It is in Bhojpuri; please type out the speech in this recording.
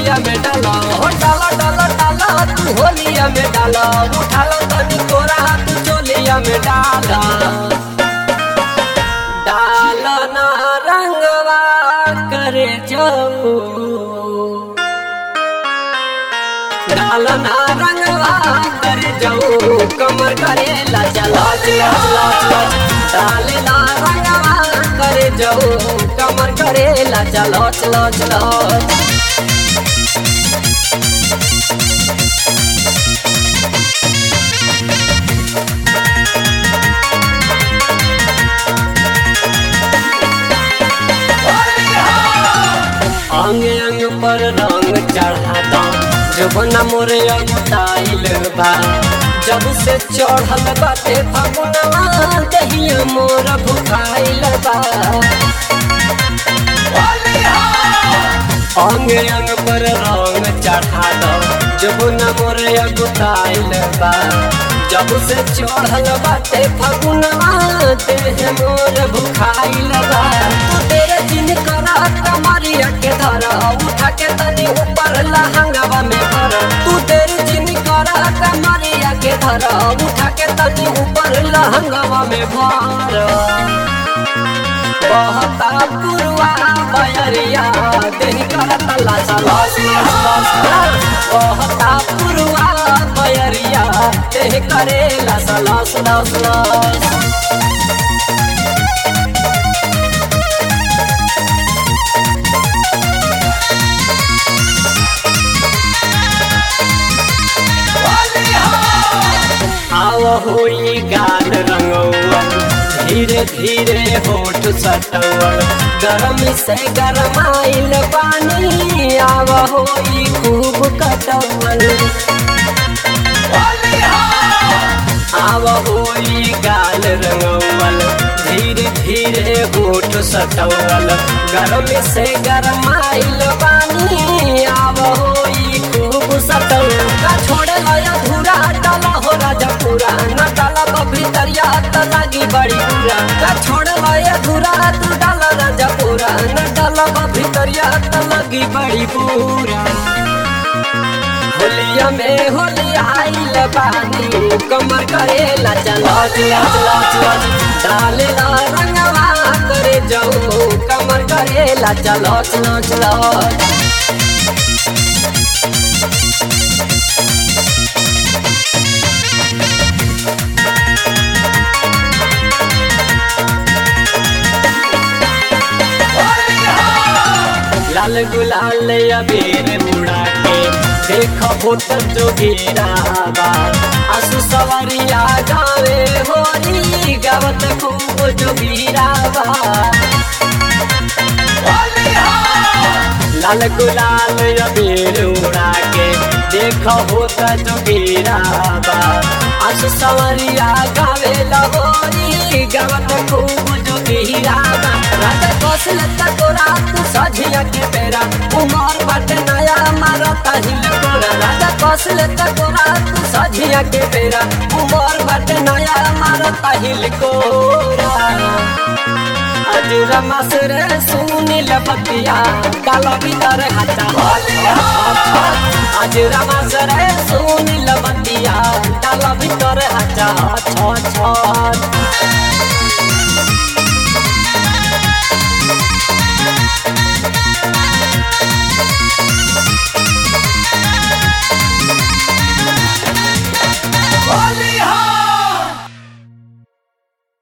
होलिया में डाला हो डाला डाला डाला तू होलिया में डाला उठा लो तनी कोरा तू चोलिया में डाला डाला ना रंगवा करे जाऊ डाला ना रंगवा करे जाऊ कमर करे लचा लच लच लच लच डाले ना रंगवा करे जाऊ कमर करे लचा लच लच लच अंग अंग पर रंग चढ़ाता जबना मोरे अगुताइल बा जब से चढ़ल बाटे फगुनवा दहिया मोर भुखाइल बा अंग अंग पर रंग चढ़ाता जबना मोरे अगुताइल बा जब से चढ़ल बाटे फगुनवा देह मोर भुखाइल बा तू तेरे दिन करा कमरिया के धरा उठा के तनी ऊपर लहंगावा में भर तू तेरे दिन करा कमरिया के धरा उठा के तनी ऊपर लहंगावा में भर बहता पुरवा बयरिया देह करता लासा लास लास लास बहता पुरवा बयरिया देह करे लासा लास लास लास आव होई गाल रंगौआ धीरे धीरे होठ सटौआ गरम से गरमाइल पानी आव होई खूब कटौल आव होई गाल रंगौल धीरे धीरे होठ सटौल गरम से गरमाइल पानी आव होई खूब सटौल का छोड़ लया धुरा डाला हो राजा पूरा न डाला तो भीतरिया त लागी बड़ी पूरा का छोड़ लया धुरा तू डाला राजा पूरा न डाला तो भीतरिया त लागी बड़ी पूरा होलिया में होलिया आइल बानी कमर करे लच लच लच लच लच डाले ला रंगवा करे जाऊ कमर करे लच लच लच लच लाल गुलाल अबीर उड़ा के देख होटल जो गिरावा आसु सवरिया गावे होली गावत खूब जो गिरावा लाल गुलाल अबीर उड़ा के देख होता जो गिरावा आसु सवरिया गावे लहोरी गावत खूब जो गिरावा रात कौशल तोरा तू सझिया के बेरा उमर बाटे नया मारता हिल कोरा राजा कौशल तोरा तू सझिया के बेरा उमर बाटे नया मारता हिल कोरा आज रमस रे सुनील बतिया काला भीतर हटा आज रमस रे सुनील बतिया काला भीतर हटा छ छ